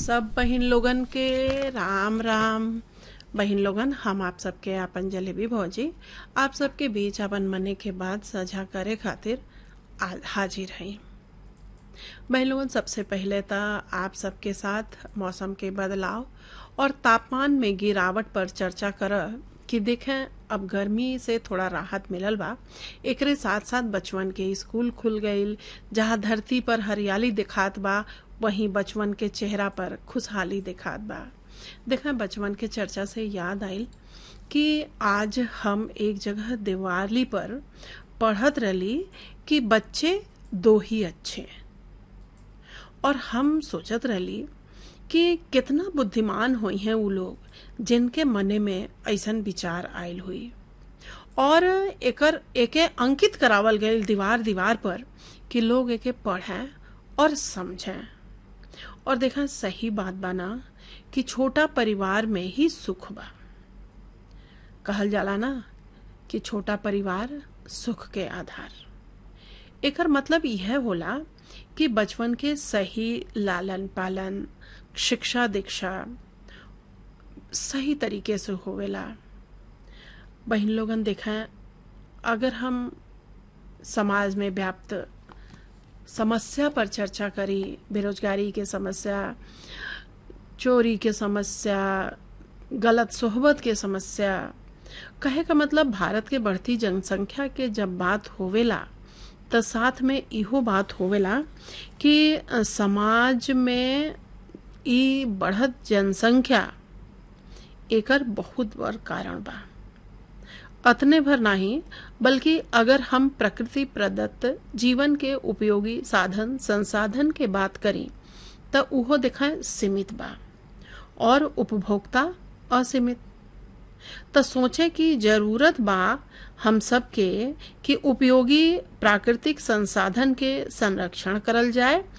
सब बहिन लोगन के राम राम बहिन लोगन हम आप सबके आपन जलेबी भौजी आप सबके बीच अपन मने के बाद साझा करे खातिर आ- हाजिर हई बहन लोगन सबसे पहले तो आप सबके साथ मौसम के बदलाव और तापमान में गिरावट पर चर्चा कर कि देखें अब गर्मी से थोड़ा राहत मिलल बा एकरे साथ साथ बचवन के स्कूल खुल गईल जहाँ धरती पर हरियाली दिखात बा वहीं बचवन के चेहरा पर खुशहाली दिखात बा देखें बचवन के चर्चा से याद आइल कि आज हम एक जगह दिवाली पर पढ़त रही कि बच्चे दो ही अच्छे और हम सोचत रही कि कितना बुद्धिमान हुई हैं वो लोग जिनके मने में ऐसन विचार आयल हुई और एकर एके अंकित करावल गईल दीवार दीवार पर कि लोग एके पढ़ें और समझें और देखा सही बात बाना कि छोटा परिवार में ही सुख बा कहल जाला ना कि छोटा परिवार सुख के आधार एकर मतलब यह होला कि बचपन के सही लालन पालन शिक्षा दीक्षा सही तरीके से होवेला बहन लोगन देखें अगर हम समाज में व्याप्त समस्या पर चर्चा करी बेरोजगारी के समस्या चोरी के समस्या गलत सोहबत के समस्या कहे का मतलब भारत के बढ़ती जनसंख्या के जब बात होवेला तो साथ में इहो बात होवेला कि अ, समाज में ई बढ़त जनसंख्या एकर बहुत बड़ कारण बा अतने भर नहीं बल्कि अगर हम प्रकृति प्रदत्त जीवन के उपयोगी साधन संसाधन के बात करी तो उहो दिखाए सीमित बा और उपभोक्ता असीमित तो सोचे कि जरूरत बा हम सब के कि उपयोगी प्राकृतिक संसाधन के संरक्षण करल जाए